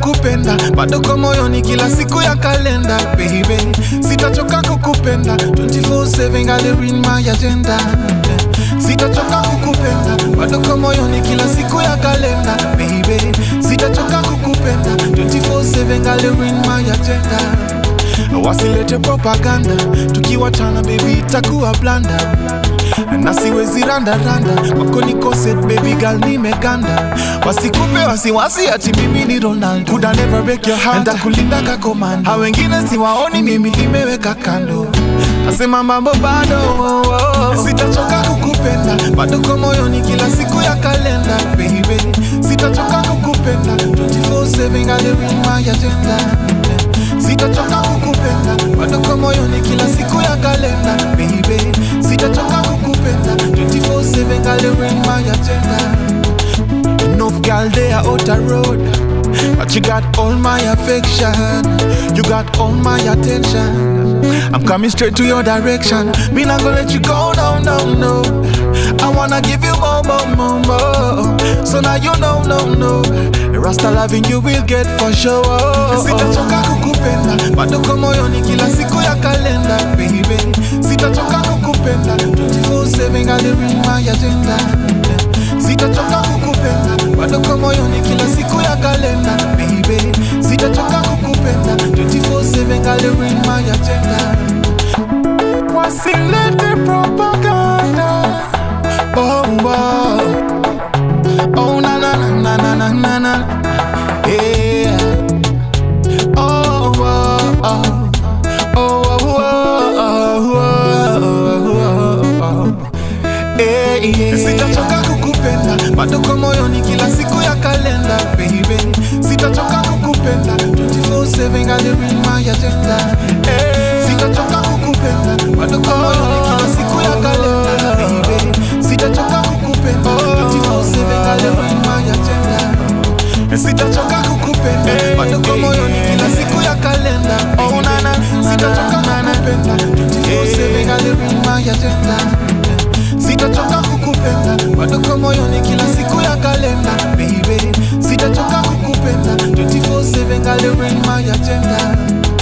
kukupenda bado kwa moyoni kila siku ya kalenda baby sitachoka kukupenda 24/7 gali in my agenda sitachoka kukupenda bado kwa moyoni kila siku ya kalenda baby sitachoka kukupenda 24/7 gali in my agenda wasilete propaganda tukiwachana baby itakuwa blanda na siwezi randaranda wako nikose baby girl nimeganda wasikupe wasiwasi ati mimi ni ronaldo could I never break your heart ndakulinda ka komando ha wengine siwaoni mimi imeweka kando nasema mambo bado sitachoka kukupenda bado kwa moyoni kila siku ya kalenda baby sitachoka kukupenda 24/7 gali in my agenda sitachoka kukupenda bado kwa moyoni kila siku ya kalenda baby sitachoka kukupenda 24/7 gali in my agenda Enough girl they are out the road But you got all my affection You got all my attention I'm coming straight to your direction Me not gonna let you go, no, no, no I wanna give you more, more, more, more So now you know, no, no The Rasta loving you will get for sure Sitachoka kukupenda Bado kwa moyoni kila siku ya kalenda Baby Sitachoka kukupenda 24-7 gali in my agenda Sitachoka kukupenda bado kwa moyoni kila siku ya kalenda baby Sitachoka kukupenda 24/7 gali in my agenda Wasilete propaganda Oh wow Oh na na na na na na na Yeah Oh oh oh Oh oh oh oh oh Eh, yeah. Sitachoka kukupenda bado kwa moyoni kila siku ya kalenda baby Sitachoka kukupenda 24/7 gali in my agenda Eh, Sitachoka kukupenda bado kwa moyoni kila siku ya kalenda baby Sitachoka kukupenda 24/7 gali in my agenda Sitachoka kukupenda bado kwa moyoni kila siku ya kalenda Oh na na Sitachoka kukupenda 24/7 gali in my agenda Sitachoka kukupenda bado kwa moyoni kila siku ya kalenda baby Sitachoka kukupenda 24/7 gali in my agenda